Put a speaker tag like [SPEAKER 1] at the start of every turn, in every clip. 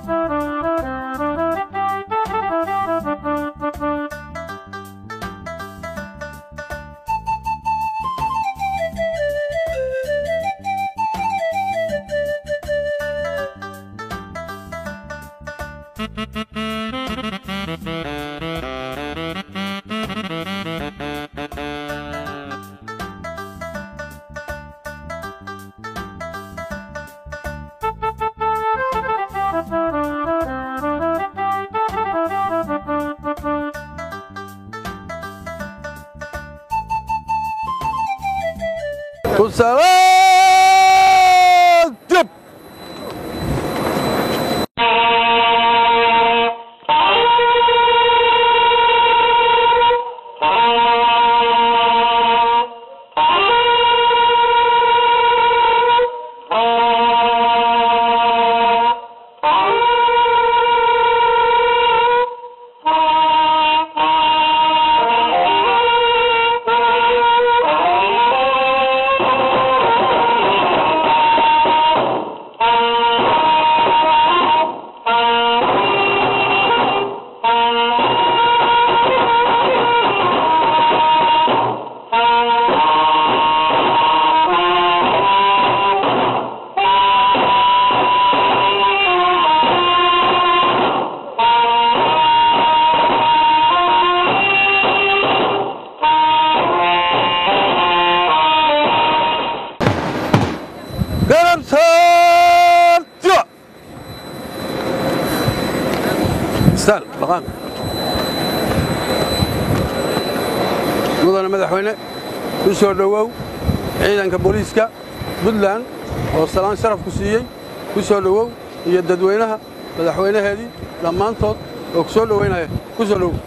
[SPEAKER 1] Kusalat Jub. Garab Sarjo. Sal, maqaam. mudane madaxweyne ku soo dhowow ciidanka booliiska puntland oo salaan sharaf ku siiyey ku soo dhowow iyo dadweynaha madaxweynaheedii dhammaantood oo ku soo dhowaynaya ku soo dhowow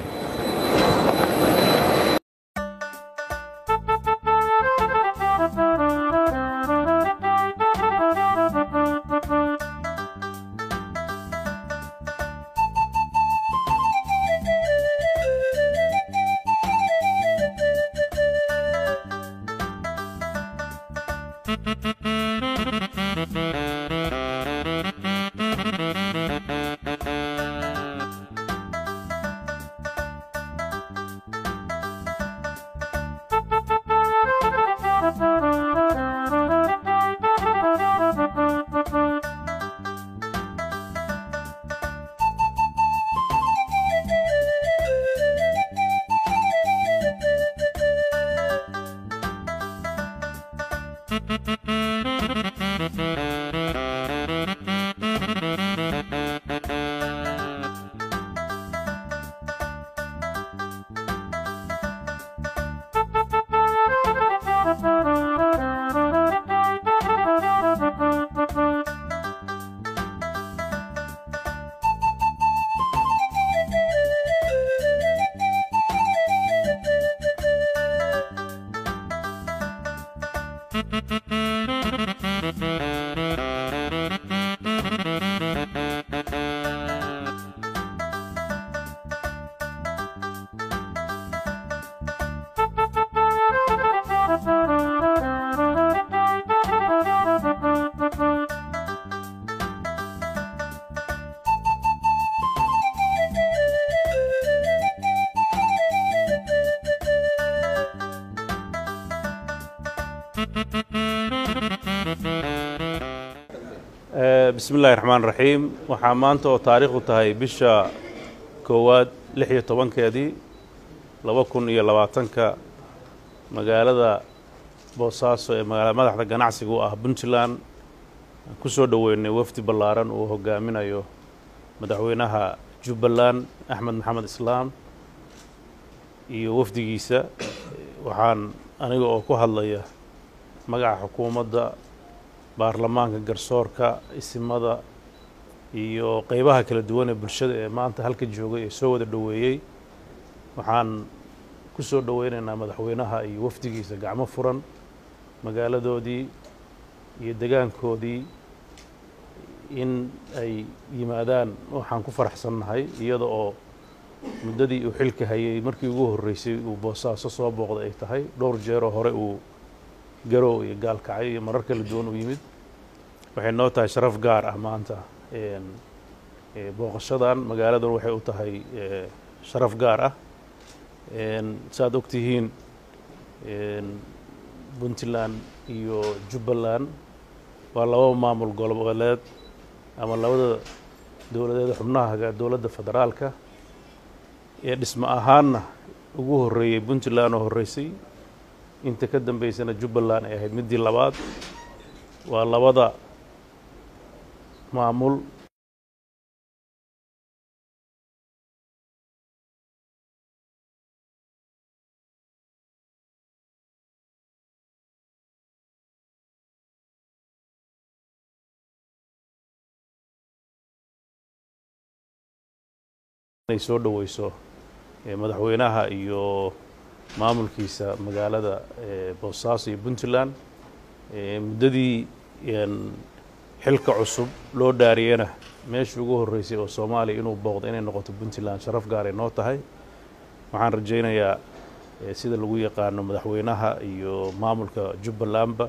[SPEAKER 2] bismi illaahi raxmaan raxiim waxaa maanta oo taariikhdu tahay bisha koowaad lix iyo tobankeedii laba kun iyo labaatanka magaalada boosaaso ee magaala madaxda ganacsiga u ah puntland ku soo dhoweynay wafdi ballaaran uu hogaaminayo madaxweynaha jubbaland axmed maxamed islaam iyo wafdigiisa waxaan aniga oo ku hadlaya magaca xukuumadda baarlamaanka garsoorka isimada iyo qeybaha kala duwan ee bulshada ee maanta halka joogay ee soo wada dhoweeyey waxaan ku soo dhoweynaynaa madaxweynaha iyo wafdigiisa gacmo furan magaaladoodii iyo degaankoodii in ay yimaadaan waxaan ku faraxsannahay iyada oo muddadii uu xilka hayay markii ugu horreysay uu boosaaso soo booqday ay tahay dhowr jeeroo hore uu garow iyo gaalkacyo iyo marar kala duwan u yimid waxay noo tahay sharaf gaar ah maanta booqashadan magaaladan waxay u tahay sharaf gaar ah saaad og tihiin puntland iyo jubbaland waa laba maamul goboleed ama labada dowladeed xubnaha dowladda federaalka ee dhismo ahaanna ugu horreeyey puntland oo horreysay inta ka dambeysana jubbaland ay ahayd middii labaad waa labada maamul inay soo dhoweyso madaxweynaha iyo maamulkiisa magaalada boosaaso iyo puntland muddadii xilka cusub loo dhaariyena meeshii ugu horreysay oo soomaaliya inuu booqdo inay noqoto puntland sharaf gaaray noo tahay waxaan rajaynayaa sida lagu yaqaano madaxweynaha iyo maamulka jubbalandba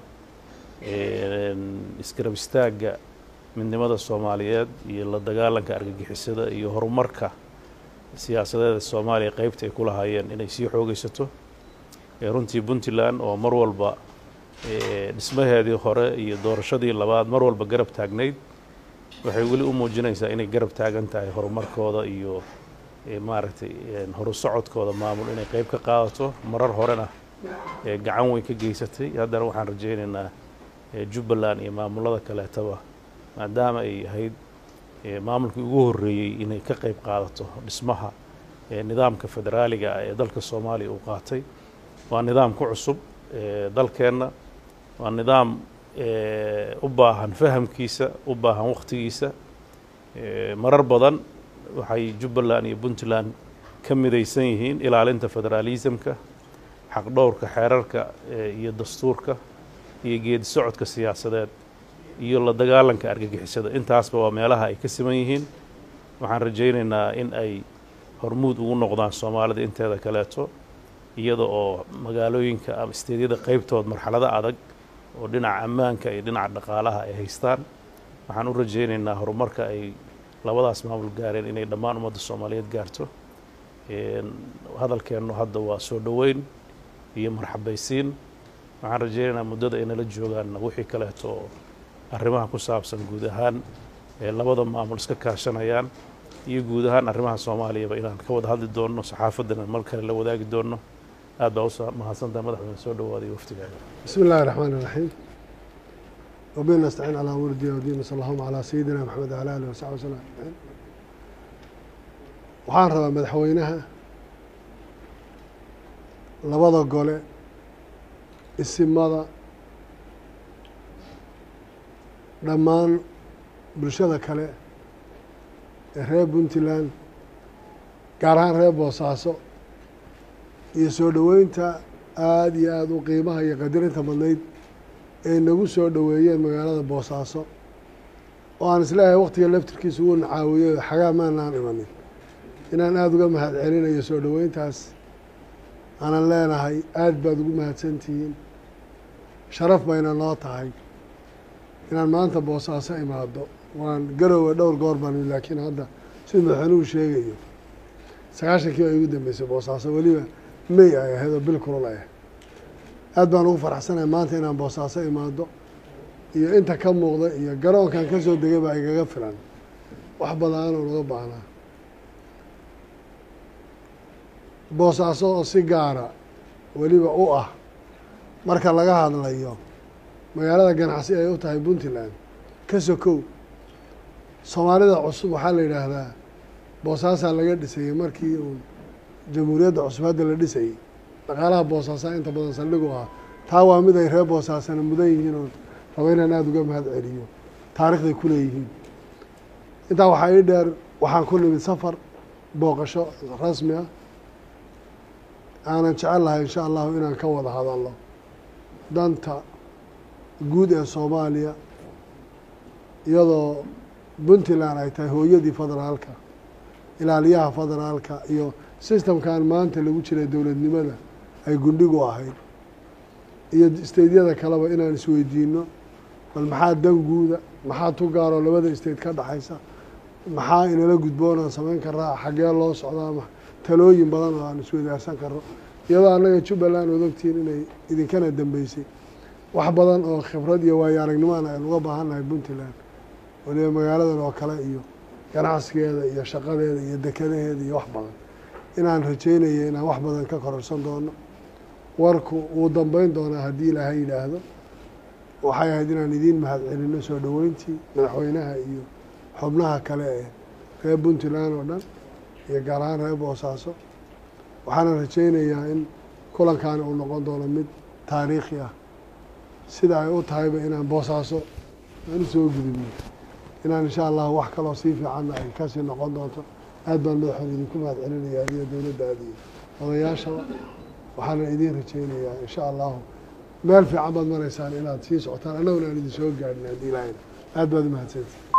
[SPEAKER 2] isgarab istaagga midnimada soomaaliyeed iyo la dagaalanka argagixisada iyo horumarka siyaasadeeda soomaaliya qeybta ay ku lahaayeen inay sii xoogeysato runtii puntland oo mar walba dhismaheedii hore iyo doorashadii labaad mar walba garab taagnayd waxay weli u muujinaysaa inay garab taagan tahay horumarkooda iyo maaragtay horu socodkooda maamul inay qeyb ka qaadato marar horena gacan weyn ka geysatay haddana waxaan rajaynaynaa jubbaland iyo maamulada kaleetaba maadaama ay ahayd maamulkii ugu horreeyey inay ka qayb qaadato dhismaha nidaamka federaaliga ah ee dalka soomaaliya uu qaatay waa nidaam ku cusub dalkeenna waa nidaam u baahan fahamkiisa u baahan wakhtigiisa marar badan waxay jubbaland iyo puntland ka midaysan yihiin ilaalinta federaalismka xaqdhowrka xeerarka iyo dastuurka iyo geedi socodka siyaasadeed iyo la dagaalanka argagixisada intaasba waa meelaha ay ka siman yihiin waxaan rajaynaynaa in ay hormuud ugu noqdaan soomaalida inteeda kaleeto iyada oo magaalooyinka ama isteedyada qeybtood marxalado adag oo dhinaca ammaanka iyo dhinaca dhaqaalaha ay haystaan waxaan u rajaynaynaa horumarka ay labadaas maamul gaareen inay dhammaan ummadda soomaaliyeed gaarto hadalkeennu hadda waa soo dhoweyn iyo marxabaysiin waxaan rajaynaynaa muddada ay nala joogaan wixii kaleeto oo arrimaha ku saabsan guud ahaan ee labada maamul iska kaashanayaan iyo guud ahaan arrimaha soomaaliyaba inaan ka wada hadli doonno saxaafaddana mar kale la wadaagi doonno aad baa u mahadsantaha madaxweyne soo dhowaaday waftigaaga
[SPEAKER 3] بسم الله الرحمن الرحيم وبه نستعين على امور الدين والدين صلى الله على سيدنا محمد وعلى اله وصحبه وسلم أجمعين. waxaan rabaa madaxweynaha labada gole isimada dhammaan bulshada kale ee reer puntland gaar ahaan reer boosaaso iyo soo dhoweynta aada iyo aada u qiimaha iyo qadirinta badnayd ay nagu soo dhoweeyeen magaalada boosaaso oo aan isleeyahay waktiga laftirkiisa uu nacaawiyey oo xagaa maanaan imanin inaan aada uga mahad celinayo soo dhoweyntaas aanan leenahay aada baad ugu mahadsantihiin sharaf bayna noo tahay inaan maanta boosaaso imaado waan garowe dhowr goor baan laakiin hadda sida madaxweynuhu sheegayo sagaashankii baa igu dambeysay boosaaso weliba may ay ahayd oo bil kulul ay ahayd aad baan ugu faraxsanahay maanta inaan boosaaso imaado iyo inta ka muuqda iyo garoonkan ka soo degay baa igaga filan wax badaanoo naga baahnaa boosaaso oo si gaara weliba u ah marka laga hadlayo magaalada ganacsi ay u tahay puntland ka sokow soomaalida cusub waxaa la yidhaahdaa boosaasaa laga dhisayey markii uu jamhuuriyadda cusub hadda la dhisayey dhaqaalaha boosaasaa inta badan saldhigu ah taa waa mid ay reer boosaasana mudan yihiin oo raba inaan aada uga mahad celiyo taarikhday ku leeyihiin intaa waxaa ii dheer waxaan ku nimid safar booqasho rasmi ah aanan jecel lahay insha allahu inaan ka wada hadalno danta guud ee soomaaliya iyadoo puntland ay tahay hooyadii federaalka ilaaliyaha federaalka iyo sistamkan maanta lagu jiray dowladnimada ay gundhigu ahayd iyo steydyada kaleba inaan isweydiino bal maxaa dan guuda maxaa tu gaaroo labada state ka dhexaysa maxaa inala gudboon aan samayn karaa xaggee loo socdaa ma talooyin badan oo aan iswadaarsan karno iyadoo annaga jubbaland ood ogtihiin inay idinkana dambeysay wax badan oo khibrad iyo waayo aragnimoana aynu uga baahannahay puntland waliba magaaladan oo kale iyo ganacsigeeda iyo shaqadeeda iyo dekadaheeda iyo wax badan inaan rajeynaya inaan wax badan ka kororsan doono warku wuu dambeyn doonaa haddii ilaahay yidhaahdo waxay ahayd inaan idiin mahad celino soo dhoweyntii madaxweynaha iyo xubnaha kale ee reer puntland oo dhan iyo gaar ahaan reer boosaaso waxaana rajeynayaa in kulankaani uu noqon doono mid taariikhi ah sida ay u tahayba inaan boosaaso aan usoo gudubno inaan insha allahu wax kaloo sii fiicanna ay kasii noqon doonto aad baan madaxoon idinku mahad celinaya adiyo dowladda adiyo odayaashaba waxaana idiin rajeynayaa insha allahu meel fiican baad maraysaan inaad sii socotaan annaguna aan idin soo gaadhin haddii ilaahayna aad baad umahadsanti